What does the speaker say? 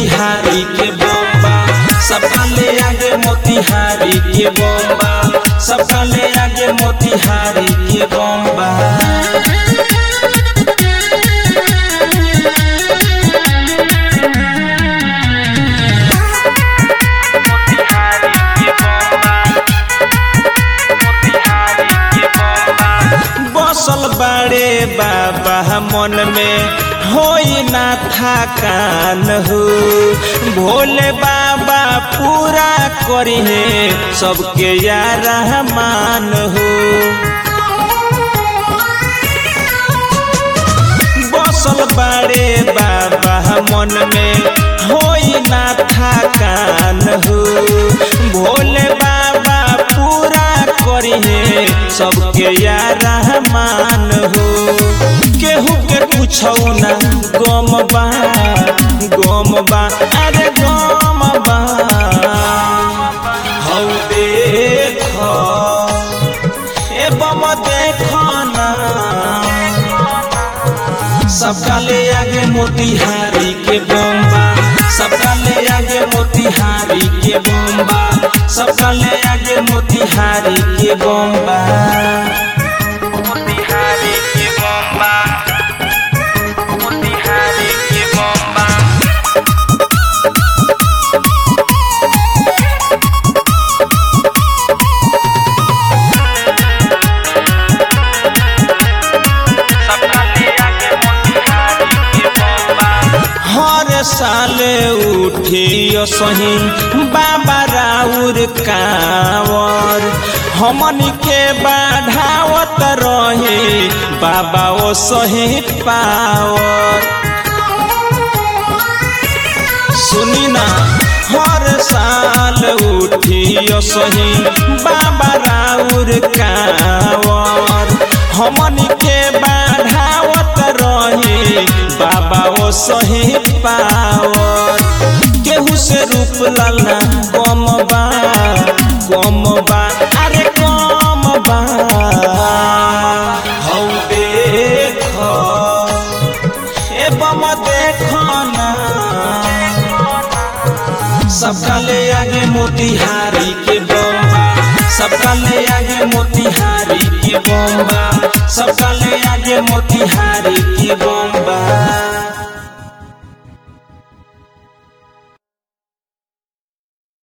मोतिहारी के बम्बा सबका ले आगे मोतिहारी के बम्बा सबका ले आगे मोतिहारी के बम्बा बसल बाड़े बाबा मन में होई ना थकान हो भोले बाबा पूरा करिहे सबके यार रहमान हो बसल बाड़े बाबा मन में होई ना थकान हो भोले बाबा पूरा करिहे सबके यार रहमान हो केहू के पूछौ ना गम बा गम बा अरे गम बा हौ देख ए बम देख ना सबका ले आगे मोतिहारी के बम्बा सबका ले आगे मोतिहारी के बम्बा सबका ले आगे मोतिहारी के बम्बा मोतिहारी के बम्बा मोतिहारी के बम्बा सबका ले आगे मोतिहारी के बम्बा हर साल उठियो सही बाबा राउर कावर हमन के बढ़ावत रहे बाबा ओ सही पावर सुनी ना हर साल उठियो सही बाबा राउर कावर हमन के बढ़ावत रहे बाबा ओ सही पावर केहू से रूप लाला कम बा कम बा अरे कम बा हौ देख ए बम देख ना सबका ले आगे मोतिहारी के बम्बा सबका ले आगे मोतिहारी के बम्बा सबका ले आगे मोतिहारी